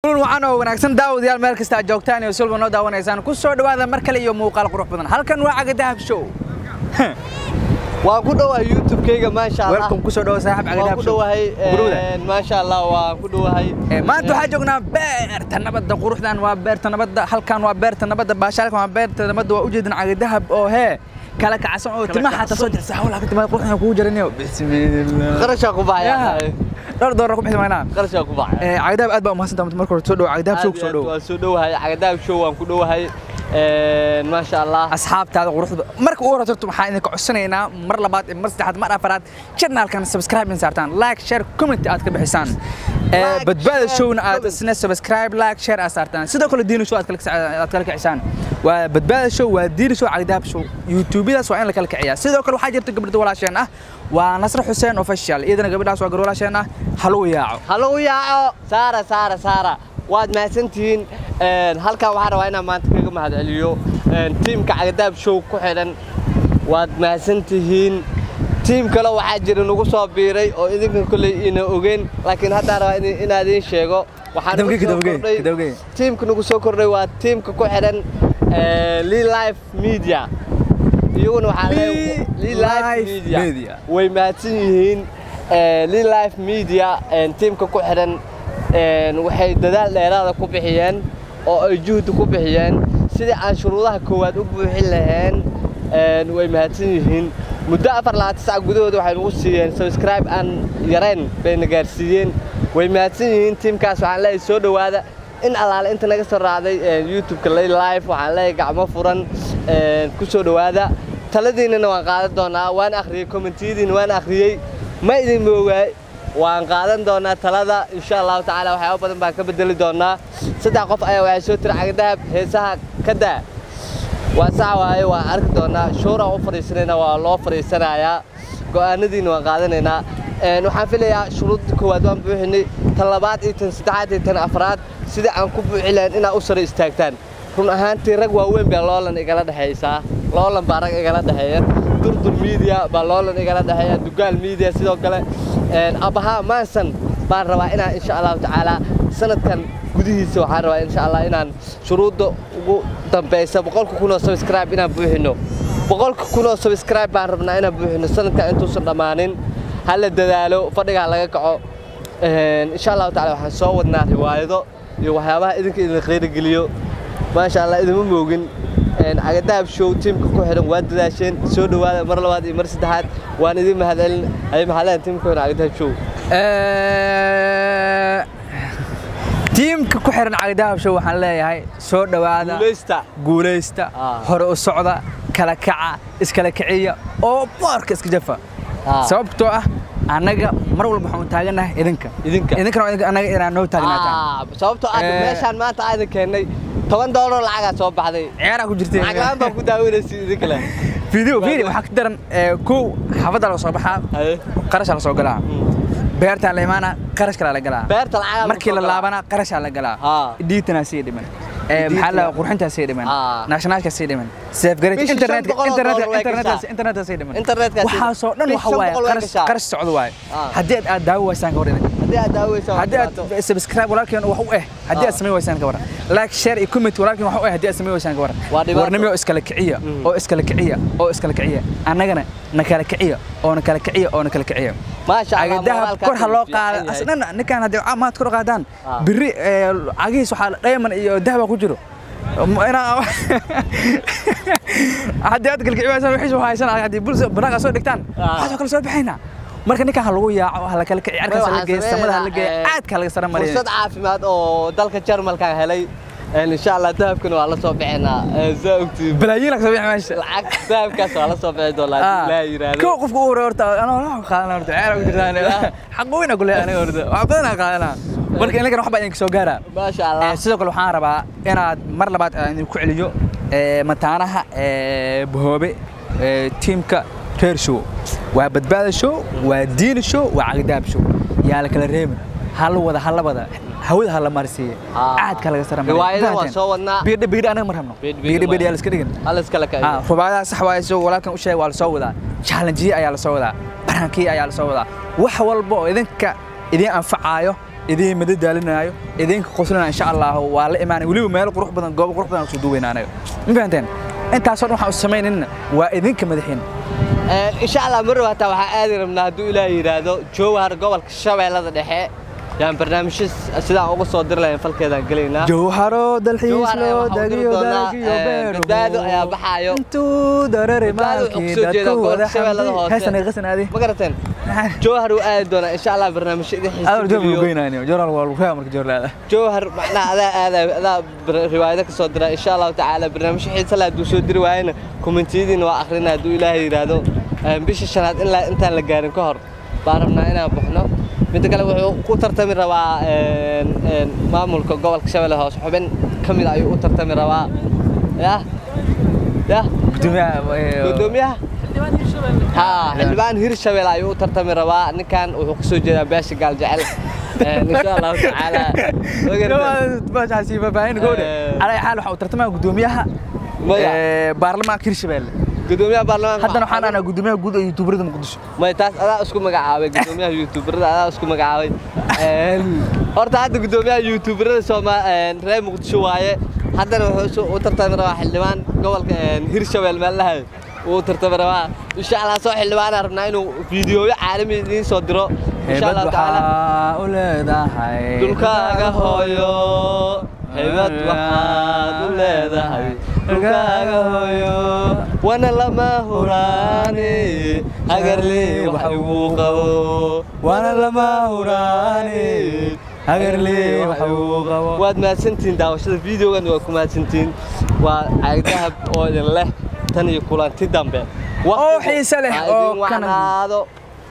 wacan oo wanaagsan daawadayaal meel kasta aad joogtaan iyo sulba noo daawanaysaan ku soo dhowaada mar kale iyo muuqaal qurux badan halkan waa caga dahab show waan ku dhowahay youtube-kayga maasha allah welcome ku soo dhowo saaxib caga waan dahab ku show dhowahay Guruda. maasha allah waan ku dhowahay Ee, maanta waxaa joognaa beerta nabadda quruxdan waa beerta nabadda halkan waa beerta nabadda baashaalkan waa beerta nabadda waa ujeedin caga dahab oo hee kala kacsan oo timaha xataa soo dirsa hawlaha ka timaada quruxdan kugu jiranayo bismiillah qarashaa ku baxaya Yaa. dhowr doolar ku bixi maynaa qarashaa ku baxaya Ee, caga dahab aad baa umahadsantaha marka hore soo dhowo caga dahab show ku soo dhowo waan soo dhowahay cagadaab show waan ku dhowahay maasha allah asxaabtaada quruxda marka ugu horeysa horta waxaan idinka codsanaynaa mar labaad iyo mar saddexaad mar afaraad channelkan subscribe in saartaan like share comment aad ka bixisaan Ee, Like, badbaada share, showna aad comment. isna subscribe like share aad saartaan sidoo kale diini show aad kala kic- aad kala kicisaan waa badbaada show waa diini show cagdaab show youtubeyadaas waa in la kala kiciyaa sidoo kale waxaa jirta gabdhada walaasheen ah waa nasr xuseen official iyadana gabadhaas waa gabar walaasheen ah haluu yaaco hallow yaaco saara saara saara waad mahadsantihiin halkan waxaan rabaa inaan maanta kaga mahadceliyo tiimka cagadaab show ku xidhan waad mahadsantihiin tiim kale waxaa jira nagu soo biiray oo idinkan kolley ina ogeyn laakiin haddaan rabaa in- inaan idiin sheego waxaa nagu Kadawgey, soo kadawgey, kordhay kadawgey. tiimka nagu soo kordhay waa tiimka ku xidhan Lee Life Media iyaguna waxaa leeyahay Lee Life Life Media Media. way mahadsan yihiin Eh, Lee Life Media eh, tiimka ku xidhan eh, waxay dadaal dheeraada ku bixiyeen oo ay juhdi ku bixiyeen sidii aan shuruudaha koowaad u buuxin lahayn eh, way mahadsan yihiin muddo afar labaatan sac gudahooda waxay nagu siiyeen subscribe aan yarayn bayna gaarsiiyeen way mahadsan yihiin tiimkaas waxaan leeyahay soo dhowaada in allaale inta naga soo raacday eh, youtube-ka Lee Life waxaan leeyahay gacmo furan eh, ku soo dhowaada taladiinana waan qaadan doonaa waan akhriyey kommentiyadiina waan akhriyey ma idin moogaay waan qaadan doonaa talada insha allahu tacaala waxyaabo badan baan ka bedeli doonaa saddex qof ayaa waxay soo tiri cagdahab heesaha ka daa waa sax waaye waan arki doonaa showraan u fadhiisanaynaa waa loo fadhiisanayaa go'aanadiina waan qaadanaynaa Een, waxaan filayaa shuruudda koowaad waan buuxinay tan labaad iyo tan saddexaad iyo tan afraad sidii aan ku buuxin lahayn inaad u sare istaagtaan run ahaantii rag waaweyn baa loolan igala dhexaysaa loolan baa rag igala dhexeeya durdur media baa loolan igala dhexeeya dugaal media sidoo kale Een, abahaa maansan baan rabaa inaan insha allahu tacaala sanadkan gudihiisa waxaan rabaa insha allah inaan shuruudda ugu dambaysa boqolka kun oo subscribe inaan buuxino boqolka kun oo subscribe baan rabnaa inaan buuxino sanadkan intuusan dhammaanin ha la dadaalo fadhiga ha laga kaco Een, insha allahu tacaala waxaan soo wadnaa riwaayado iyo waxyaabaha idinka idin qiirigeliyo maasha allah idima moogin Een, cagadaab show tiimka ku xidhan waa dadaasheen soo dhowaada mar labaad iyo mar saddexaad waan idin mahadcelin ay mahadleen tiimka ku xidhan cagadaab show Ee, tiimka ku xiran caga dahab show waxaan leeyahay soo dhowaada guuleysta guulaysta Ah. hore u socda kala kaca iskala kiciya oo boorka iska jafa Ah. sababtoo ah annaga mar walba waxaan u taaganahay idinka Idinka. idinkana waa idinka- annaga inaan noo taagnaataan Ah, sababtoo ah Eh. meeshaan maanta aadan keennay toban doolar lacagaa soo baxday ciyaaraa ku jirtay lacag la'aan baa ku daawanaysa idin kale video video waxaa ka daran ee, kow xaafadda laga soo baxaa Haye. qarashaa la soo galaa beertaa la imaanaa qarash kalaa la galaa beerta lacagaa markii la laabana qarashaa la galaa Ah. dhiitanaa sii dhiman Ee, maxaa la qurxintaa sii dhiman Ah. naashnaashka sii dhiman safgaraj Bishii internet shan boqol oo internet dollar way internet gashaa. internet sii dhiman Internetka sii- waxaasoo dhan bishii waxa shan waaye boqol way qarash gashaa. qarash socdo waaye Ah. haddii aad aad daawo waysaan ka waran haddii aad daaweysa waa haddii dhibaato. aad subscribe walaalkeen wax u eh haddii aad Ah. samay waysaan ka waran like share iyo comment walaalkeen wax u eh haddii aad samay waysaan ka waran Waa dhibaato. warnimo iskala kiciya Mm. oo iskala kiciya oo iskala kiciya annagana na kala kiciya oo na kala kiciya oo na kala kiciya maasha Allah, cagadaha moraalkaas kor ha wuu loo fiican qaado yahay. asnan ninkaan haddii maad kor u qaadaan Ah. biri ee, cagihiis waxaa diamond iyo dahaba ku jiro M- inaa haddii aad kala kici waysaan wixiis u haysan haddii bulsa banaaqa soo dhigtaan Ah. waxaasoo kale soo baxaynaa marka ninkaan ha lagu yaaco ha la kala kici arkaas ha la Waxaan geeyo samada ha la geeyo sameynaa, eh, aadka ha laga sara mariyo fursad caafimaad oo dalka Jarmalka helay Een, insha Allah dahabkana waa la soo bixinaa Ee, saa ogtiin balaayiin laga soo bixi meesha lacag dahabkaas waa la soo bixi doonaa haddii Ilaahay yiraahdo kow qofka u hore horta anoo wax qaadan horta ceer ku jirtaan xaq weyn ku leeyahay aniga horta wax badan aan qaadana marka inaga wax baa idinka soo gaara maasha Allah Ee, sidoo kale waxaan rabaa inaad mar labaad aan idinku celiyo ee, mataanaha ee, bahoobe ee, tiimka reer show waa badbaada show waa diini show waa cagdaab show yaa la kala reebin ha la wada ha la wada hawada ha la marsiiye Ah. caadka laga sara Riwaayadaha waan soo wadnaa. biidha biidha anaga ma rabno Biidh- biidh biidha biidha waaye. yaa la iska dhigin hal iskala Ah, kaciyo rubaadaha sax waaye soo walaalkan u sheegay waa la soo wadaa challenjiye ayaa la soo wadaa barankiye ayaa la soo wadaa wax walba oo idinka idin anfacaayo idiin madadaalinaayo idinka qoslinayo insha allah waa la imaanay weliba meelo qurux badan goobo qurux badan kusoo duwayna anaga ma fahanteen intaasoo dhan waxaan u samaynayna waa idinka madaxiin insha allah mar hataa waxaa aadi rabnaa hadduu ilaahay yidhaahdo jowhar gobolka shabeellada dhexe yaan barnaamijyo sidaan uga soo diri lahayn falkeedaan gelaynaa jawharo dalxiis Jawhar ayaa loo waxaa u diri dagiyo doonaa, dalagiyo eh, beeruhu badbaado ayaa baxaayo. intuu darare Badbaado wuxuu maalkii kusoo jeedaa dadku gobolka wada Shabeellada xamdi Hoose. heesan ay qasan aadi ma garateen jowhar uu aadi doonaa insha allah barnaamijyo idin adar joog xiisgeliyo goynayno joral waa lagu marka joorlaada jowhar macnaha adaa aadayo adaa bar- riwaayado ka soo dira insha allahu tacaala barnaamijyo xiisa leh hadduu soo diri waayana kommentiyadiina waa akhrina hadduu ilaahay yidhaahdo Eh, bisha shanaad ilaa intaan la gaarin ka hor baan rabnaa inaan baxno midda kale wuxuu ku tartami rabaa een, een, maamulka gobolka shabeelle hoose xubin ka mid ayuu u tartami rabaa yah yah gudoomiyaha gudoomiyaha ها xildhibaan hirshabelle ayuu u tartami rabaa ninkan wuxuu ka soo jeedaa beesha gaal jecel insha allahu tacaala faahfaahin gowdhe Eh. calaa xaal waxa uu tartamaya gudoomiyaha Maya. eh, baarlamaanka hirshabelle gudoomiyaha baarlamaanka haddana waxaan dhahnaa gudoomiyaha guud ee yuutuubarada muqdisho may taas adaa isku magacaabay gudoomiyaha youtuberada adaa isku magacaabay Een, horta hadda gudoomiyaha youtuberada sooma een, reer muqdisho waaye haddana wuxuu u tartami rabaa xildhibaan gobolka een, hirshabelle meel lahay uu tartami rabaa insha allah soo xildhibaanaa rabnaa inuu fiidiyooyo caalami idiin soo diro insha heebad allahu tacaala waxaa u leedahay dhulkaaga hooyo haybad waxaad u leedahay dhulkaaga hooyo wana lama huraane hagarlee wax igu qabo waana lama huraane hagarlee wax uu qabo waad mahadsantihiin daawashada videogan waa ku mahadsantihiin waa caagdahab oo idin leh tan iyo kulanti dambe Oo xiise leh, Ha oo idin kana- wacnaado